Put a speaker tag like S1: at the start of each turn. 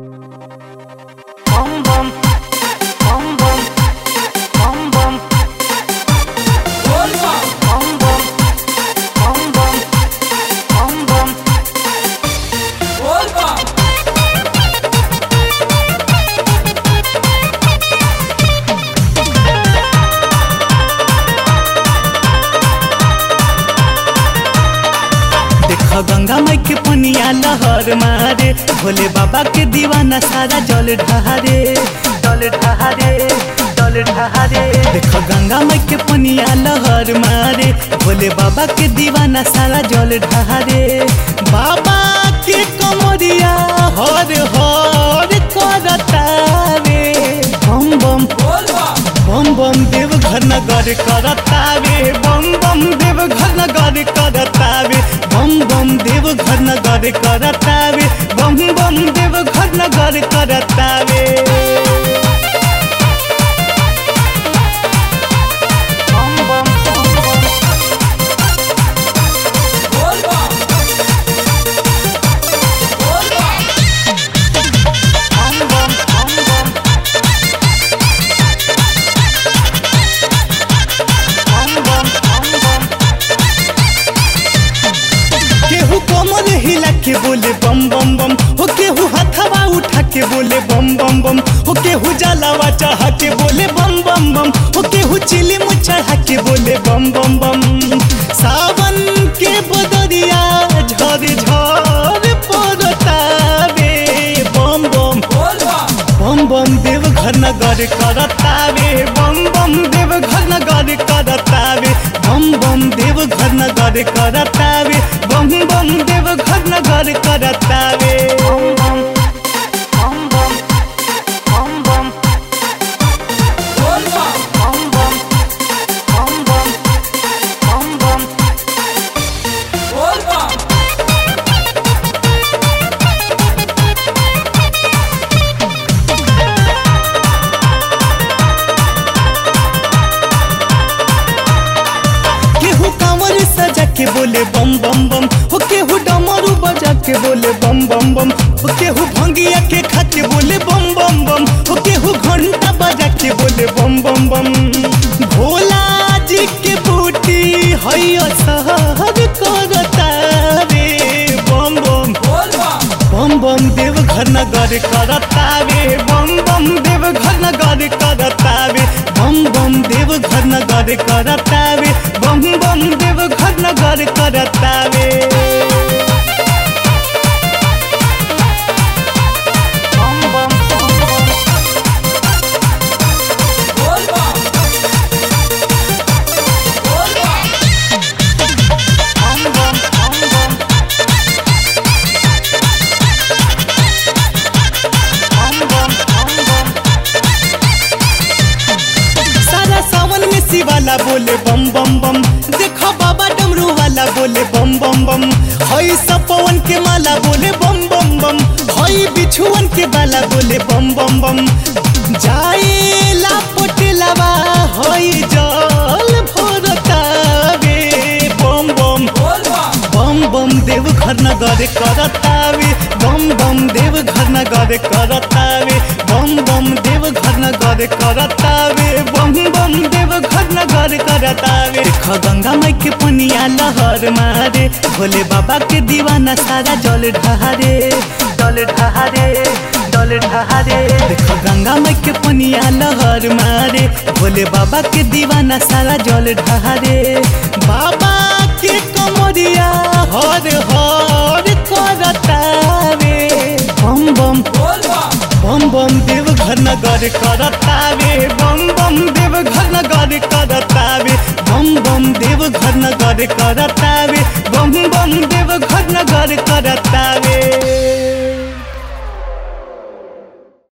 S1: bom bom bom bom bom bom bom bom bom bom bom bom
S2: देखो गंगा माई के पनिया लहर मारे भोले बाबा के दीवाना सारा जल ढहारे
S1: जल ढहारे जल ढहारे
S2: देखो गंगा माई के पनिया लहर मारे भोले बाबा के दीवाना सारा जल ढहारे बाबा के कमरिया हर हर करतावे बम बम बम बम देव घर नगर करतावे बम बम देव घर नगर करतावे बम बम देव घर नगर करतावे बम बम देव घर नगर करतावे
S1: bom bom bom bom bom bom bom bom bom bom bom bom
S2: केहू कमर हिला के बोले बम बम बम हो केहू हथवा उठा के बोले बम बम बम हो केहू जलावा चढ़ा के बोले बम बम बम हो केहू चिलिम चढ़ा के बोले बम बम बम सावन के बदरिया झर झर पड़तावे बम बम बम बम देव घर नगर करतावे बम बम देव घर नगर करतावे बम बम देव घर नगर करतावे बम बम देव घर नगर करतावे
S1: bom bom bom bom bom bom bom bom bom bom bom bom
S2: केहू कांवर सजा के बोले बम बम बम हो केहू डमरू बजा के बोले बम बम बम हो केहू भंगिया के खा के बोले बम बम बम हो केहू घंटा बजा के बोले बम बम बम भोला जी के बूटी हैया सहर करतावे बम बम बम बम देव घर नगर करतावे बम बम देव घर नगर करतावे बम बम देव घर नगर करतावे बम बम देव घर नगर करतावे
S1: bom bom bom bom bom bom bom bom bom bom bom bom
S2: सारा सावन में शिवाला बोले बम बम बम देखो बाबा डमरू वाला बोले बम बम बम हई सपवन के माला बोले बम बम बम हई बिछुअन के बाला बोले बम बम बम जाए ला पोटेलावा हई जल भोरतावे बम बम बम बम देव घर नगर करतावे बम बम देव घर नगर करतावे बम बम देव घर नगर करतावे बम बम देव घर नगर करतावे देख गंगा माई के पनिया लहर मारे भोले बाबा के दीवाना सारा जल ढहारे
S1: जल ढहारे जल ढहारे
S2: देख गंगा माई के पनिया लहर मारे भोले बाबा के दीवाना सारा जल ढहारे बाबा के कमरिया हर हर करतावे बम बम बम बम देव घर नगर करतावे बम बम देव घर नगर करतावे बम बम देव घर नगर करतावे बम बम देव घर नगर करतावे